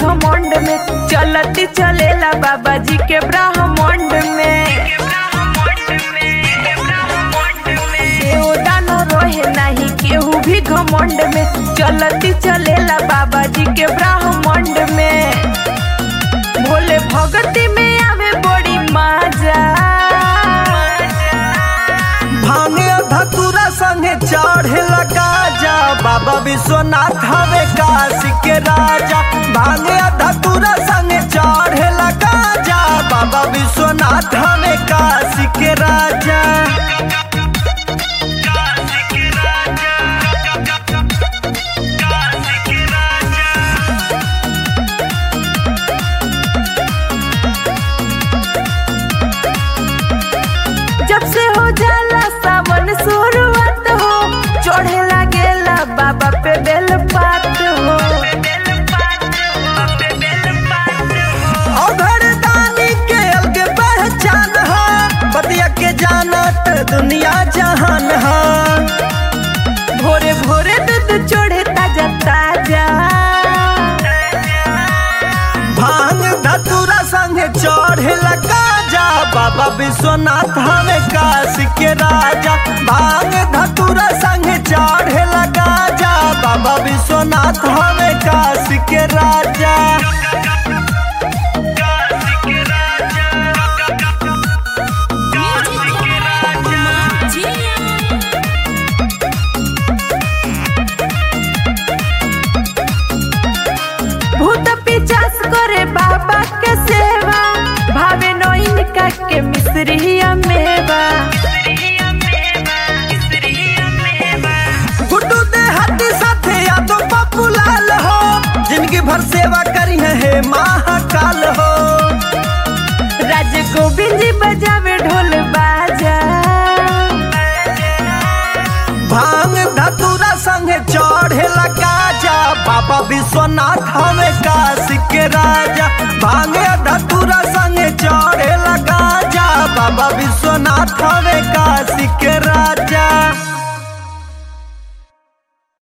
घमंड में चलती चलेला बाबा जी के ब्रह्मांड में केहू दानो रोहे नहीं केहू भी घमंड में चलती चलेला बाबा जी के ब्रह्मांड में भोले भगती में आवे बड़ी मजा भांगे धतुरा संगे चढ़े लगा जा बाबा विश्वनाथ हवे काशी के राजा भांगे धतुरा संगे चढ़े लगा जा बाबा विश्वनाथ हवे काशी के राजा जब से हो जाला सावन शुरुआत हो चढ़े लागेला बाबा पे बेल पात हो अभर दानी के अलग पहचान है बतिया के जानत दुनिया जहान है भोरे भोरे दूध चढ़े ताजा ताजा भांग धतुरा संगे चढ़े लगा जा बाबा विश्वनाथ हमें काशी के राजा भांग धतुरा संगे चढ़े लगा जा बाबा विश्वनाथ हमें काशी के राजा भूत पिचास करे बाबा के सेवा भावे नोइन का के मिश्रिया मेवा गुड्डू दे हाथी साथे यादो पप्पू लाल हो जिनकी भर सेवा करी है हे महाकाल हो राज गोविंद जी बजावे ढोल बाजा भांग धतुरा संगे चढ़े लगा जा बाबा विश्वनाथ हमें काशी के राजा भांग धतुरा संगे चढ़े लगा जा बाबा विश्वनाथ हमें काशी के राजा